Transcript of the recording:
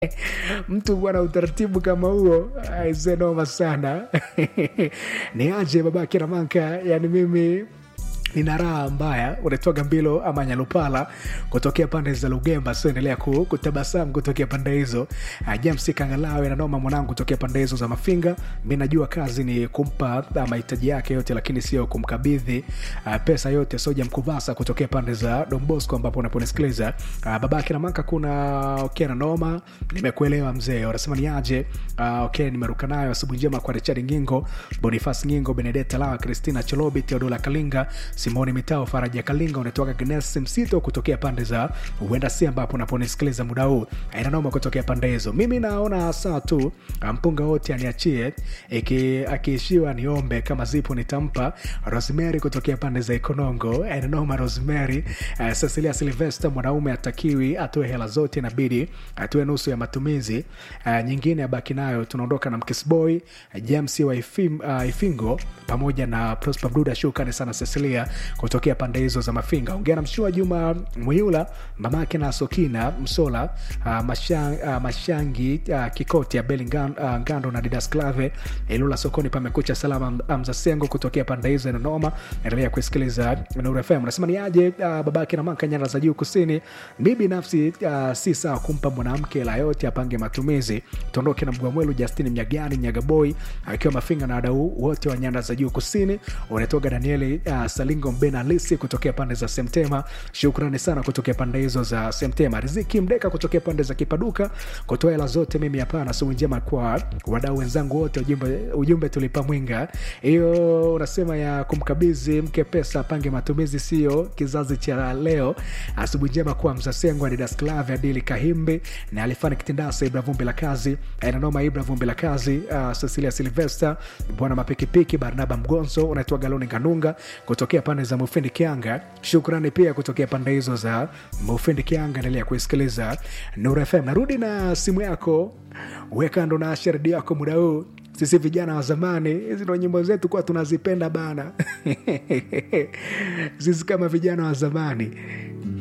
mtu bwana utaratibu kama huo aise noma sana ni aje babake ramanka yani mimi nina raha mbaya unaitwaga mbilo ama nyalupala kutokea pande za lugemba so endelea ku, kutabasamu kutokea pande hizo uh, james kangalawe nanoma mwanangu kutokea pande hizo za mafinga mi najua kazi ni kumpa uh, mahitaji yake yote lakini sio kumkabidhi uh, pesa yote soja mkuvasa kutokea pande za dombosco ambapo unaponisikiliza uh, babake namanka kuna okay na noma nimekuelewa mzee wanasema ni aje uh, okay nimeruka nayo asubuhi njema kwa richard ngingo bonifas ngingo benedeta lawa kristina cholobi teodola kalinga simoni mitao faraja kalinga unatoka gnes msito kutokea pande za huenda si ambapo unaponisikiliza muda huu inanoma kutokea pande hizo mimi naona saa tu mpunga wote aniachie iki- akiishiwa niombe kama zipo nitampa rosemary kutokea pande za ikonongo inanoma rosemary uh, cecilia silvester mwanaume atakiwi atoe hela zote inabidi atoe nusu ya matumizi uh, nyingine abaki nayo tunaondoka na mkisboy uh, james wa Ifim, uh, ifingo pamoja na prosper bruda shukani sana cecilia kutokea pande hizo za mafinga ongea na mshua juma mwiula mamake na sokina msola uh, mashang, uh, mashangi uh, kikoti ya beli ngan, uh, ngando na didas clave ilula sokoni pamekucha salama amza sengo kutokea pande hizo inanoma endelea kuisikiliza Nuru FM nasema ni aje uh, babake na manka nyanda za juu kusini mi binafsi uh, si sawa kumpa mwanamke la yote apange matumizi tuondoke na mgwamwelu justini mnyagani nyagaboi akiwa mafinga na wadau wote wa nyanda za juu kusini unatoga danieli uh, salingo mbena lisi kutokea pande za semtema shukrani sana kutokea pande hizo za semtema riziki mdeka kutokea pande za kipaduka kutoa hela zote mimi hapana sumu njema kwa wadau wenzangu wote ujumbe, ujumbe tulipa mwinga hiyo unasema ya kumkabidhi mke pesa apange matumizi sio kizazi cha leo asubuhi njema kwa mzasengo adidasklave adili kahimbi na alifani kitindasa ibra vumbi la kazi nanoma ibra vumbi la kazi uh, cecilia silvester bwana mapikipiki barnaba mgonzo unaitwa galoni kanunga kutokea pande za mufindi kianga shukrani pia kutokea pande hizo za mufindi kianga endelea kuisikiliza nur fm narudi na simu yako wekando na sharidi yako muda huu sisi vijana wa zamani hizi ndo nyimbo zetu kuwa tunazipenda bana sisi kama vijana wa zamani